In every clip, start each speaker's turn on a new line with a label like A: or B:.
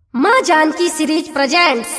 A: माँ Janaki series presents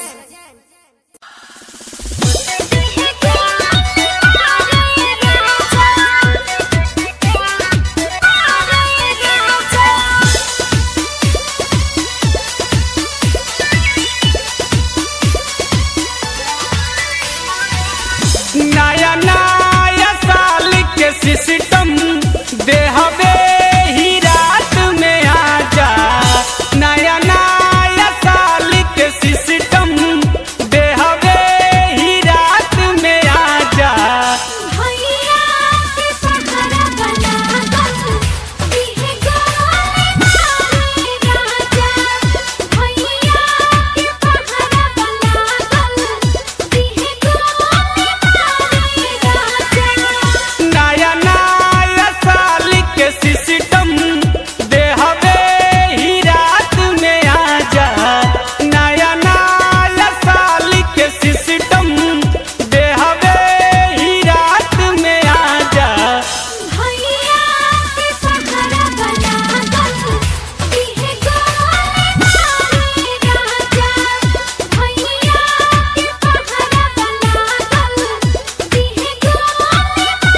B: नया नया साल के सिस्टम देहबे ही रात में आजा नया नया साल के सिस्टम देहबे ही रात में आजा
C: भैया के सहारा बना दो दिहे गोले मारे राजा भैया के सहारा बना दो दिहे गोले मारे राजा
B: नया नया साल के सिस्टम देहबे ही रात में आजा नया नया साल के सिस्टम देहबे ही रात में आजा
C: भैया के सहारा बना दो दिहे गोले मारे राजा भैया के सहारा बना दो दिहे गोले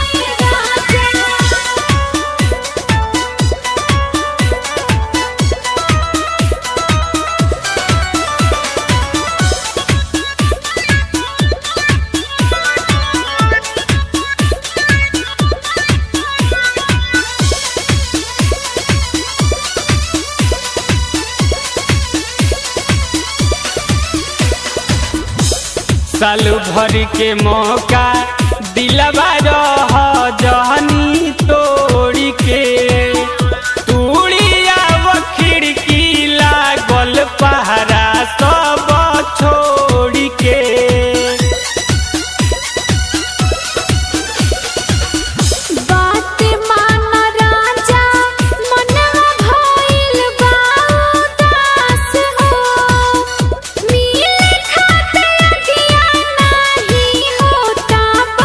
C: मारे राजा
B: साल भर के मौका दिलवा रह जहनी तोड़ी के तूड़िया वो खिड़की लागल पहरा सब छोड़ के
C: बात मान राजा मनवा भइल बा उदास हो मिले खाते अखिया नाही होता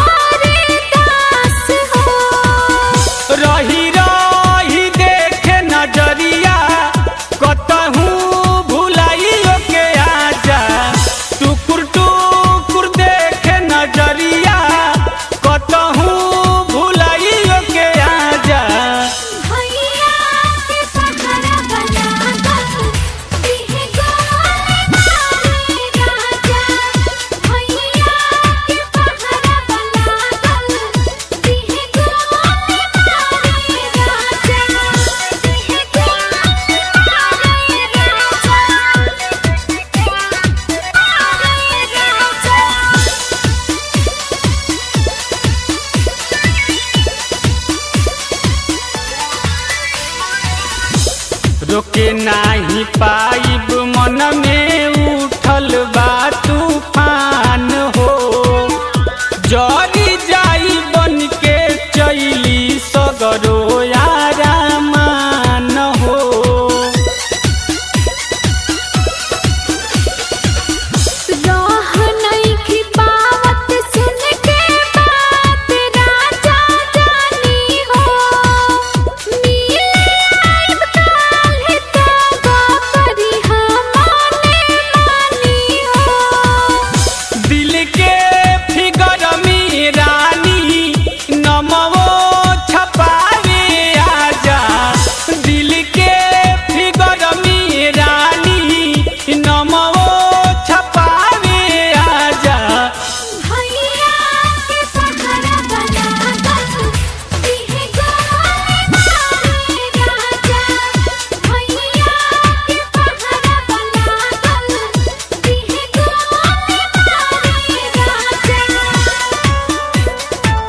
C: बरदास हो
B: रही रही देखे नजरिया कतहूँ भुलाइयो के आजा टुकुर टुकुर देखे नजरिया कतहूँ भुलाइयो के आजा
C: भैया के सहारा बना दो दिहे गोले मारे राजा भैया के सहारा बना दो दिहे गोले मारे राजा दिहे गोले मारे राजा
B: रोके नाही पाइब मन में उठल बा तूफान हो जरी जाई बन के चैली सगरो यारामान हो
C: राह नहीं पावत सुन के बात राजा जानी हो मिले आइब काल्हि तो करी हमारे मानी हो
B: दिल के फिगर में रानी नमवो छपावे आजा दिल के फिगर में रानी नमवो छपावे आजा
C: भैया के सहारा बना दो दिहे गोले मारे राजा भैया के सहारा बना दो दिहे गोले मारे राजा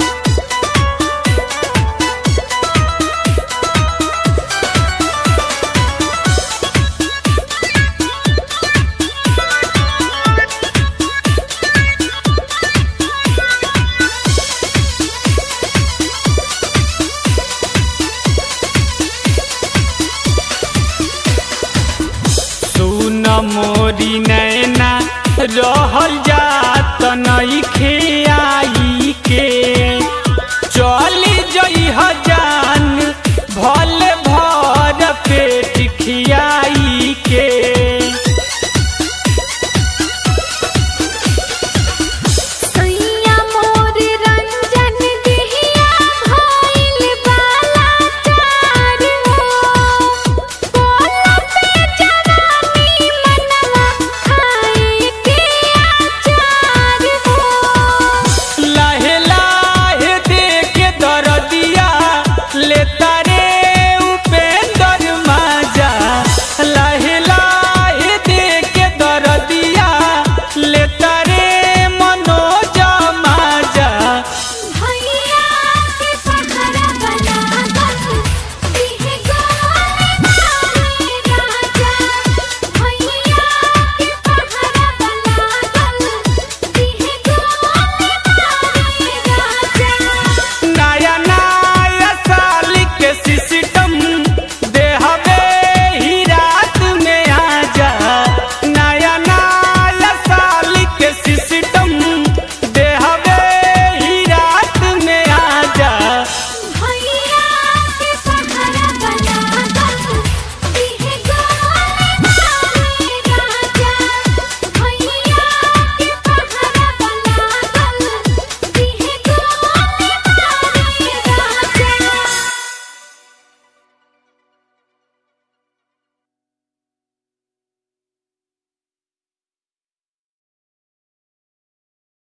B: सुन मोरी नैना रहल जात नइखे